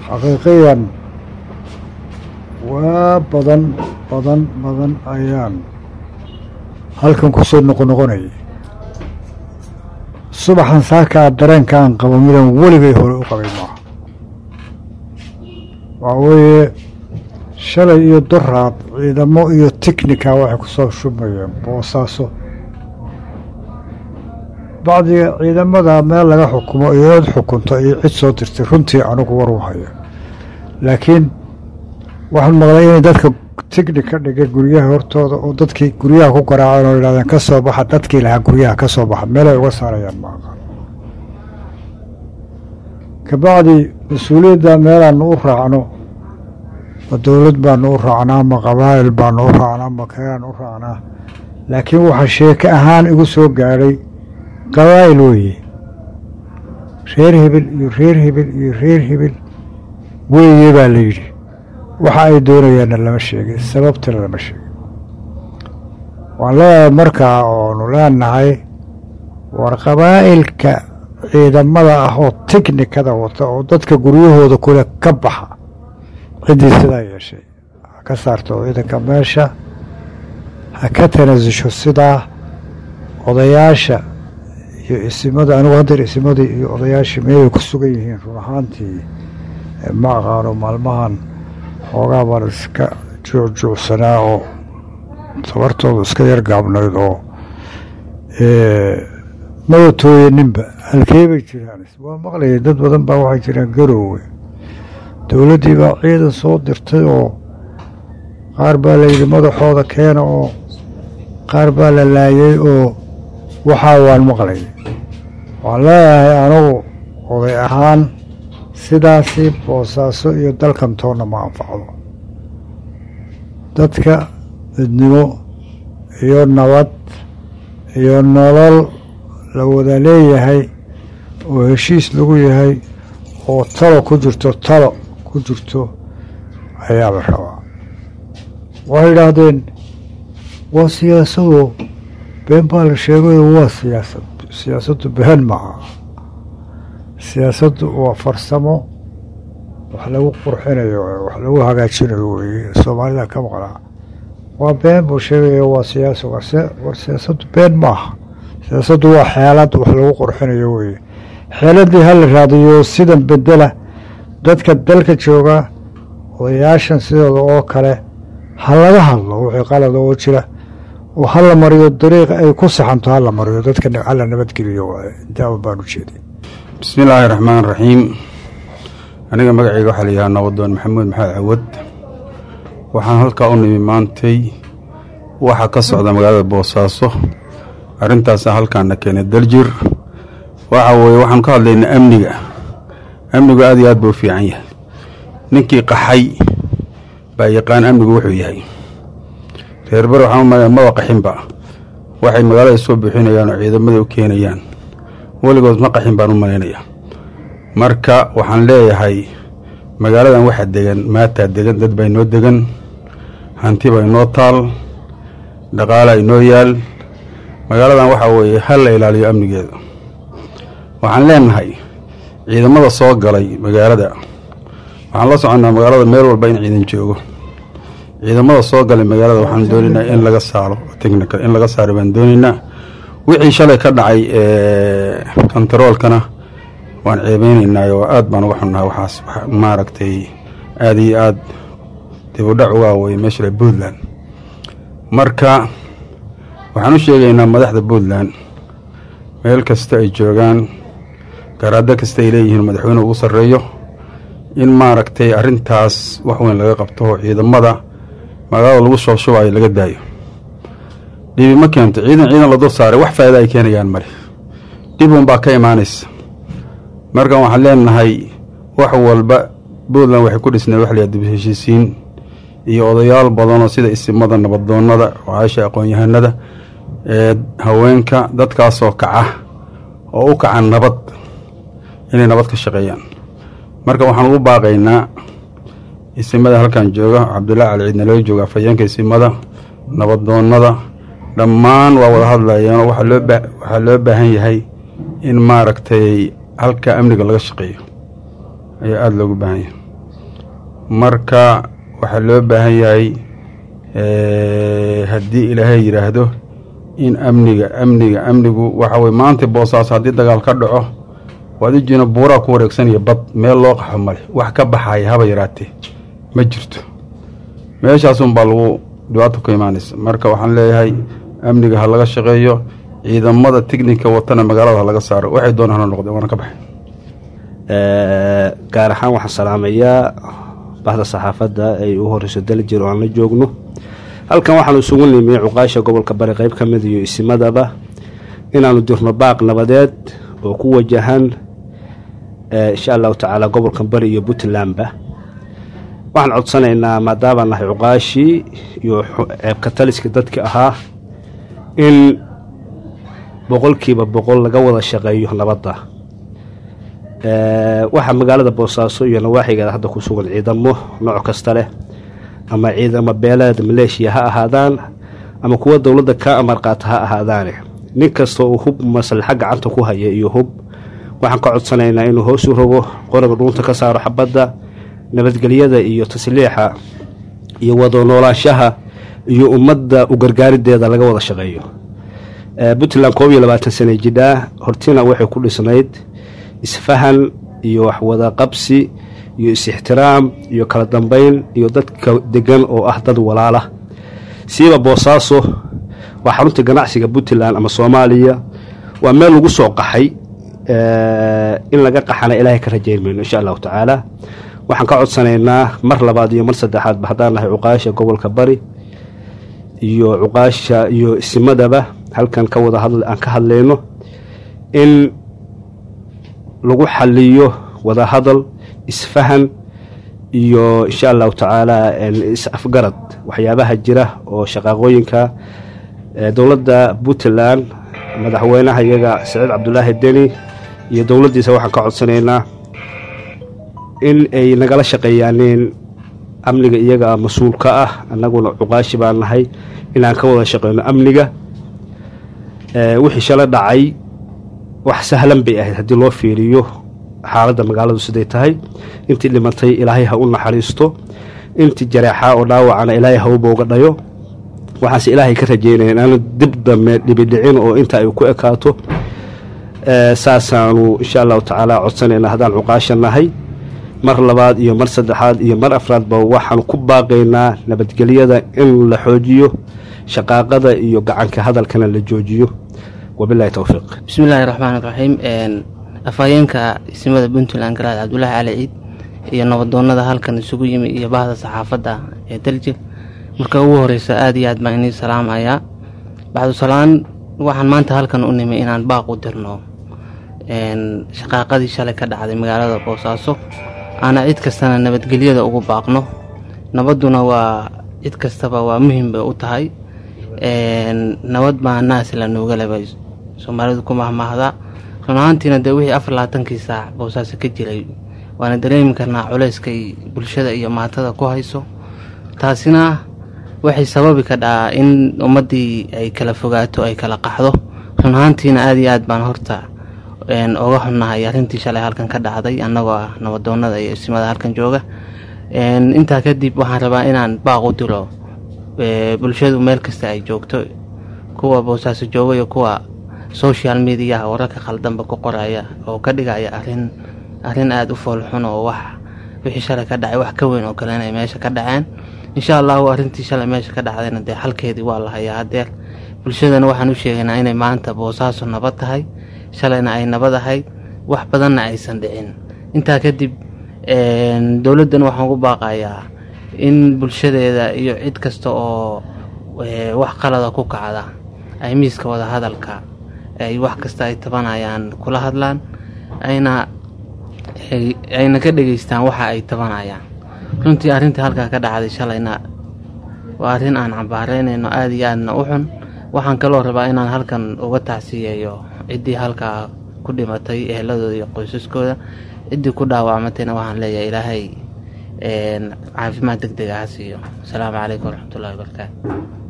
xaqiiqiyan waa badan badan badan ayaan halkan ku soo noqonoqonayay subaxan saakaa dareenkaan qabo midaan weligay hore u qabay maaha waxaa weeye shalay iyo doraad ciidamo iyo tiknika waxay ku soo shubmayeen boosaaso bacdiga ciidamada meel laga xukumo iyo cid xukunto iyo cid soo dirtay runtii anigu war u hayo laakiin waxaan maqlay inay dadka tignik ka dhigeen guryaha hortooda oo dadkii guryaha ku garaaceen oo yidhahdeen ka soo baxa dadkii lahaa guryaha ka soo baxa meelay uga saarayaan ma aqaan kabacdi mas-uuliyadda meelaanu u raacno ma dowlad baanu u raacnaa ma qabaa'il baanu u raacnaa ma keaan u raacnaa laakiin waxaa sheeke ahaan igu soo gaadhay qabaa'il weeye reer hebel iyo reer hebel iyo reer hebel weeye baa la yidhi waxa ay doonayaanna lama sheegin sababtana lama sheegin waan leedahay markaa oonu leenahay war qabaa'ilka ciidamada ah oo tiknikada wata oo dadka guryahooda kule ka baxa ciddii sidaa yeeshay ha ka saarto ciidanka meesha ha ka tanasusho sidaa odayaasha iyo isimada anigu haddeer isimadii iyo odayaashii meelay ku sugan yihiin run ahaantii ma aqaano maalmahan xoogaa baan iska juucjuucsanaa oo tabartoodu iska yar gaabnayd oo maba tooyaninba halkee bay jiraan waa maqlayay dad badan baa waxay jiraan garoowe dowladdii baa ciidan soo dirtay oo qaar baa layidhi madaxooda keena oo qaar baa la laayay oo waxaa waan maqlayay waxaan leeyahay anugu oday ahaan sidaasi boosaaso iyo dalkan toonna ma anfacdo dadka midnimo iyo nabad iyo nolol la wada leeyahay oo heshiis lagu yahay oo talo ku jirto talo ku jirto ayaa la rabaa waxay yidhaahdeen waa siyaasado been baa la sheegayo waa siyaasad siyaasaddu been maaha siyaasaddu waa farsamo wax lagu qurxinayo wax lagu hagaajinayo weeye soomaalida ka maqnaa waa been buu sheegaya waa siyaasa war siyaasaddu been maaha siyaasaddu waa xeelad wax lagu qurxinayo weeye xeeladdii ha la raadiyo sidan bedela dadka dalka jooga odayaashan sidooda oo kale ha laga hadlo wixii qalada oo jira oo ha la mariyo dariiq ay ku saxanto ha la mariyo dadka hala nabadgeliyo waaye intaa baan u jeeday bismi illaahi raxmaan raxiim aniga magacayga waxaa la yidhaha nabadoon maxamuud maxamed cawad waxaan halkaa u nimi maantay waxaa ka socda magaalada boosaaso arrintaasa halkaana keenay daljir waxa weeye waxaanu ka hadlaynaa amniga amnigu aad iyo aad buu u fiican yahay ninkii qaxay baa yaqaan amnigu wuxuu yahay reer bar waxaan umaleya maba qaxinba waxay magaalada soo buuxinayaan oo ciidamada u keenayaan weligood ma qaxin baan u malaynaya marka waxaan leeyahay magaaladan waxaa degan maataa degan dad baa inoo degan hanti baa inoo taal dhaqaalaa inoo yaal magaaladan waxaa weeye ha la ilaaliyo amnigeeda waxaan leenahay ciidamada soo galay magaalada waxaan la soconnaa magaalada meel walba in ciidan joogo ciidamada soo galay magaalada waxaan doonaynaa in laga saaro technical in laga saaro baan doonaynaa wixii shalay ka dhacay kontaroolkana waan ceebeynaynaa oo aad baan uga xunnaha waxaas maaragtay aad iyo aad dibudhac uga aweye meesha puntland marka waxaan u sheegaynaa madaxda puntland meel kasta ay joogaan garaado kasta ay leeyihiin madaxweyne ugu sarreeyo in maaragtay arrintaas wax weyn laga qabto oo ciidamada magaalada lagu soo shubayo laga daayo dhibi ma keento ciidan ciidan la dul saaray wax faa'iida ay keenayaan male dhib unbaa ka imaanaysa markan waxaan leenahay wax walba puntland waxay ku dhisnay wax layaha dib heshiisiin iyo odayaal badanoo sida isimada nabadoonnada ocaasha aqoon-yahanada ee haweenka dadkaasoo kaca oo u kaca nabad inay nabad ka shaqeeyaan marka waxaan ugu baaqaynaa isimada halkan jooga cabdullaahi cali ciidna laga jooga afhayeenka isimada nabadoonnada dhammaan waa wada hadlayeenoo waxaa loo baahan yahay in maaragtay halka amniga laga shaqeeyo ayaa aada loogu baahan yahay marka waxaa loo baahan yahay haddii ilaahay yidhaahdo in amniga amniga amnigu waxa weye maanta boosaaso haddii dagaal ka dhaco waad ujiina buuraa ku wareegsanaya bad meel loo qaxo male wax ka baxaya haba yaraatee ma jirto meeshaasunbaa lagu dhibaato ka imaanaysa marka waxaan leeyahay amniga ha laga shaqeeyo ciidamada tignika watana magaalada ha laga saaro waxay doonaan ha noqdeen waana ka baxay gaar ahaan waxaan salaamayaa bahda saxaafadda ay u horeyso daljir oo aan la joogno halkan waxaanu isugu nimi cuqaasha gobolka bari qeyb ka mid iyo isimadaba inaanu dirno baaq nabadeed oo ku wajahan insha allahu tacaala gobolka bari iyo puntlandba waxaan codsanaynaa maadaabaan nahay cuqaashii iyo ceebka taliskii dadki ahaa in boqolkiiba boqol laga wada shaqeeyo nabadda waxaa magaalada boosaaso iyo nawaaxigeeda hadda ku sugan ciidamo nooc kasta leh ama ciidamo beeleed maleeshiya ha ahaadaan ama kuwa dowladda ka amar qaata ha ahaadaane nin kasta uu hub maslaxa gacanta ku haya iyo hub waxaan ka codsanaynaa inuu hoos u rogo qoriga dhuunta ka saaro xabadda nabadgelyada iyo tasliixa iyo wada noolaanshaha iyo ummadda u gargaarideeda laga wada shaqeeyo puntland koob iyo labaatan sana jidhaa hortina waxay ku dhisnayd isfahan iyo waxwada qabsi iyo is-ixtiraam iyo kala dambeyn iyo dadka degan oo ah dad walaala siiba boosaaso waa xarunta ganacsiga puntland ama soomaaliya waa meel lagu soo qaxay in laga qaxana ilaahay ka rajayn mayno insha allahu tacaala waxaan ka codsanaynaa mar labaad iyo mar saddexaadba haddaan nahay cuqaasha gobolka bari iyo cuqaasha iyo isimadaba halkan ka wada aan ka hadlayno in lagu xaliyo wada hadal isfahan iyo insha allahu tacaala is-afgarad waxyaabaha jira oo shaqaaqooyinka dowladda puntland madaxweynaha iyaga saciid cabdulaahi deni iyo dowladdiisa waxaan ka codsanaynaa in ay nagala shaqeeyaaneen amniga iyaga mas-uul ka ah annaguna cuqaashi baan nahay inaan ka wada shaqeyno amniga wixii shala dhacay wax sahlan bay ahayd haddii loo fiiriyo xaaladda magaaladu siday tahay intii dhimatay ilaahay ha u naxariisto intii jareexaa oo dhaawacana ilaahay ha u booga dhayo waxaase ilaahay ka rajeynaya inaanu dib dambe dhibidhicin oo inta ay ku ekaato saasaanu insha allahu tacaala codsanayna haddaan cuqaasha nahay mar labaad iyo mar saddexaad iyo mar afraadba waxaanu ku baaqaynaa nabadgelyada in la xoojiyo shaqaaqada iyo gacanka hadalkana la joojiyo wabilahi towfiiq bismillahi raxmaan raxiim afhayeenka isimada puntland garaad cabdulaahi cali ciid iyo nabadoonada halkan isugu yimi iyo bahda saxaafadda ee daljir marka ugu horeysa aada iyo aad baan inii salaamayaa bacdusalaan waxaan maanta halkan u nimi inaan baaq u dirno shaqaaqadii shalay ka dhacday magaalada boosaaso aana cid kastana nabadgelyada ugu baaqno nabadduna waa cid kastaba waa muhim bay u tahay nabad baa naas la noogalaba soomaalidu ku mahmaahda run ahaantiina dee wixii afar labaatankii saac boosaaso ka jiray waana dareemi karnaa culeyskay bulshada iyo maatada ku hayso taasina waxay sababi kadhaa in ummaddii ay kala fogaato ay kala qaxdo run ahaantiina aada iyo aad baan horta oga xunnahay arrintii shalay halkan ka dhacday annagoo ah nabadoonada iyo isimada halkan jooga intaa kadib waxaan rabaa inaan baaq u diro bulshadu meel kasta ay joogto kuwa boosaaso jooga iyo kuwa social mediaha wararka khaldanba ku qoraya oo ka dhigaya arin arrin aada u foolxun oo wax wixii shalay ka dhacay wax ka weyn oo kale inay meesha ka dhaceen insha allahu arrintii shalay meesha ka dhacdayna dee xalkeedii waa la hayaa hadeer bulshadana waxaan u sheegaynaa inay maanta boosaaso nabad tahay shalayna ay nabad ahayd wax badanna aysan dhicin intaa kadib dowladdan waxaan ugu baaqayaa in bulshadeeda iyo cid kasta oo wax qalada ku kacda ay miiska wada hadalka ay wax kasta ay tabanayaan kula hadlaan ayna ayna ka dhegeystaan waxa ay tabanayaan runtii arrintii halkaa ka dhacday shalayna waa arrin aan cambaaraynayno aada iyo aadna u xun waxaan kaloo rabaa inaan halkan uga tacsiyeeyo ciddii halkaa ku dhimatay eheladooda iyo qoysaskooda ciddii ku dhaawacmatayna waxaan leeyahay ilaahay caafimaad deg dega ha siiyo asalaamu calaykum waraxmatullahi wabarakaatu